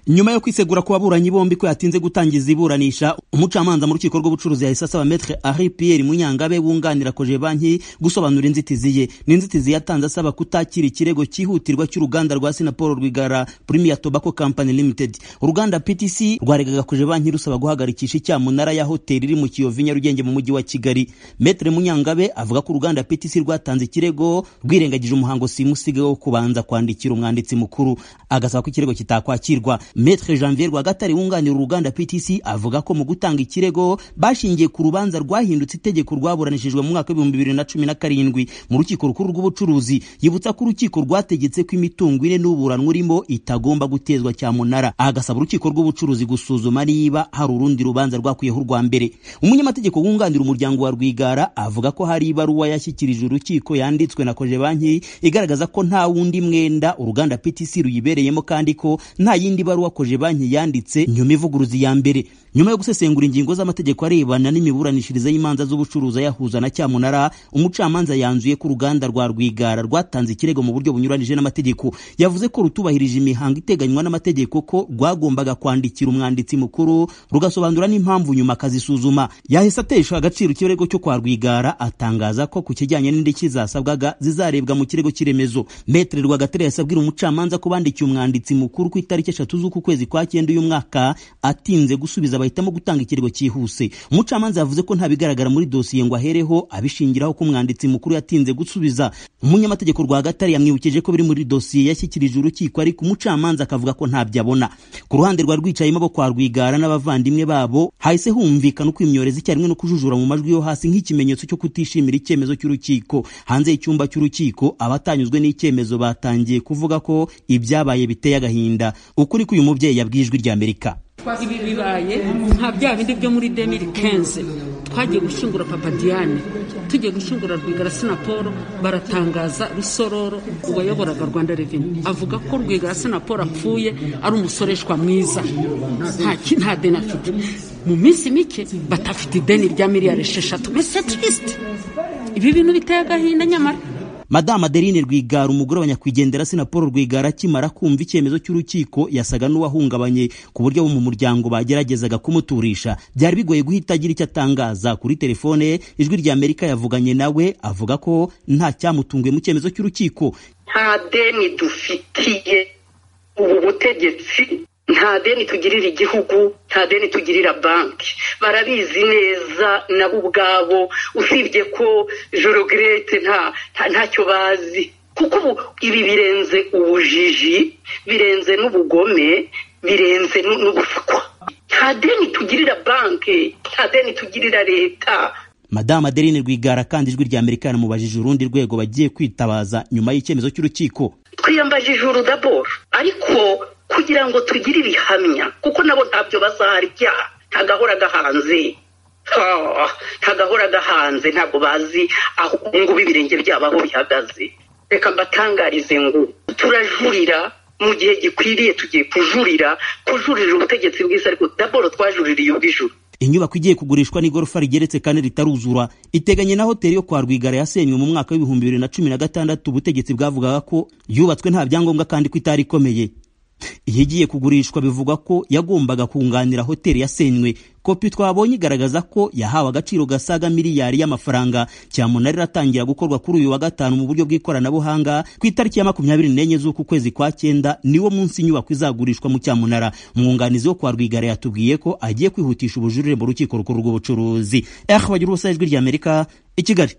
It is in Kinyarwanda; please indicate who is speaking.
Speaker 1: nyuma yo kwisegura ku baburanyi bombi ko yatinze gutangiza iburanisha umucamanza mu rukiko rw'ubucuruzi yahise asaba Maître Henri Pierre Munyangabe wunganira Cogebanque gusobanura inzitizi ye n'inzitizi yatanze asaba kutakira ikirego cyihutirwa cy'uruganda rwa Sinapol Rwigara Premier Tobacco Company Limited uruganda PTC rwaregaga Cogebanque rusaba guhagarikisha icyaha munara ya hoteli iri mu Kiyovu Nyarugenge mu mujyi wa Kigali Maître Munyangabe avuga ko uruganda PTC rwatanze ikirego rwirengagije umuhango simusiga wo kubanza kwandikira umwanditsi mukuru agasaba ko ikirego kitakwakirwa Maître Janvier Rwagatare wunganira uruganda PTC avuga ko mu gutanga ikirego bashingiye ku rubanza rwahindutse itegeko rwaburanishijwe mu mwaka w'ibihumbi bibiri na cumi na karindwi mu rukiko rukuru rw'ubucuruzi yibutsa ko urukiko rwategetse ko imitungo ine n'uburanwa urimo itagomba gutezwa cyamunara agasaba urukiko rw'ubucuruzi gusuzuma niba hari urundi rubanza rwakwiyeho urwa mbere umunyamategeko wunganira umuryango wa Rwigara avuga ko hari ibaruwa yashyikirije urukiko yanditswe na Cogebanque igaragaza ko nta wundi mwenda uruganda PTC ruyibereyemo kandi ko nta yindi baruwa wakoje banki yanditse nyuma ivuguruzi ya mbere nyuma yo gusesengura ingingo z'amategeko arebana n'imiburanishirize y'imanza z'ubucuruzi ayahuza na cyamunara umucamanza yanzuye ko uruganda rwa rwigara rwatanze ikirego mu buryo bunyuranije n'amategeko yavuze ko rutubahirije imihango iteganywa n'amategeko ko rwagombaga kwandikira umwanditsi mukuru rugasobanura n'impamvu nyuma akazisuzuma yahise atesha agaciro ikirego cyo kwa rwigara atangaza ko ku kijyanye n'indishyi zasabwaga zizarebwa mu kirego cy'iremezo metere rwagatare yasabwira umucamanza ko bandikiye umwanditsi mukuru ku itariki eshatu z'uku kwezi kwa cyenda uyu mwaka atinze gusubiza bahitamo gutanga ikirego cyihuse umucamanza yavuze ko nta bigaragara muri dosiye ngo ahereho abishingiraho ko umwanditsi mukuru yatinze gusubiza umunyamategeko rwa gatare yamwibukije ko biri muri dosiye yashyikirije urukiko ariko umucamanza akavuga ko ntabyo abona ku ruhande rwa rwicayemo bo kwa rwigara n'abavandimwe babo hahise humvikana uko imyorezi icyarimwe no kujujura mu majwi yo hasi nk'ikimenyetso cyo kutishimira icyemezo cy'urukiko hanze y'icyumba cy'urukiko abatanyuzwe n'icyemezo batangiye kuvuga ko ibyabaye biteye agahinda ukuri k'uyu umubyeyi yabwiye ijwi rya amerika
Speaker 2: ibi bibaye nka bya bindi byo muri demiri kenze twagiye gushyingura papa diane tugiye gushyingura rwigara sinaporo baratangaza rusororo uwayoboraga rwanda reveni avuga ko rwigara sinaporo apfuye ari umusoreshwa mwiza nta deni afite mu minsi mike batafite ideni rya miliyari esheshatu mbese turisite ibi bintu biteye agahinda nyamara
Speaker 1: Madame Adeline Rwigara umugore wa nyakwigendera Sinapol Rwigara akimara kumva icyemezo cy'urukiko yasaga n'uwahungabanye ku buryo abo mu muryango bageragezaga kumuturisha byari bigoye guhita agira icyo atangaza kuri telefone ijwi rya Amerika yavuganye nawe avuga ko nta cyamutunguye mu cyemezo cy'urukiko
Speaker 3: nta deni dufitiye ubu butegetsi nta deni tugirira igihugu nta deni tugirira banki barabizi neza nabo ubwabo usibye ko jorogirete ntacyo bazi kuko ubu ibi birenze ubujiji birenze n'ubugome birenze n'ubuswa nta deni tugirira banki nta deni tugirira leta
Speaker 1: Madame Adeline Rwigara kandi ijwi rya Amerika yanamubajije urundi rwego bagiye kwitabaza nyuma y'icyemezo cy'urukiko
Speaker 3: twiyambajije urudaboro ariko kugira ngo tugire ibihamya kuko nabo ntabyo bazahara ibyaha ntagahora gahanze ntagahora gahanze ntabwo bazi aho ngubu ibirenge byabo aho bihagaze reka mbatangarize ngo turajurira mu gihe gikwiriye tugiye kujurira kujurira ubutegetsi bwiza ariko daboro twajuririye ubw'ijuru
Speaker 1: inyubako igiye kugurishwa n'igorofa rigeretse kandi ritaruzura iteganye na hoteli yo kwa rwigara yasenywe mu mwaka w'ibihumbi bibiri na cumi na gatandatu ubutegetsi bwavugaga ko yubatswe nta byangombwa kandi ko itari ikomeye iyi igiye kugurishwa bivugwa ko yagombaga kunganira hoteli yasenywe kopi twabonye igaragaza ko yahawe agaciro gasaga miliyari y'amafaranga cyamunara iratangira gukorwa kuri uyu wa gatanu mu buryo bw'ikoranabuhanga ku itariki ya makumyabiri n'enye z'uku kwezi kwa cyenda niwo munsi inyubako izagurishwa mu cyamunara umwunganizi wo kwa rwigara yatubwiye ko agiye kwihutisha ubujurire mu rukiko rukuru rw'ubucuruzi ehe bagira ubusa ijwi ry'amerika i kigali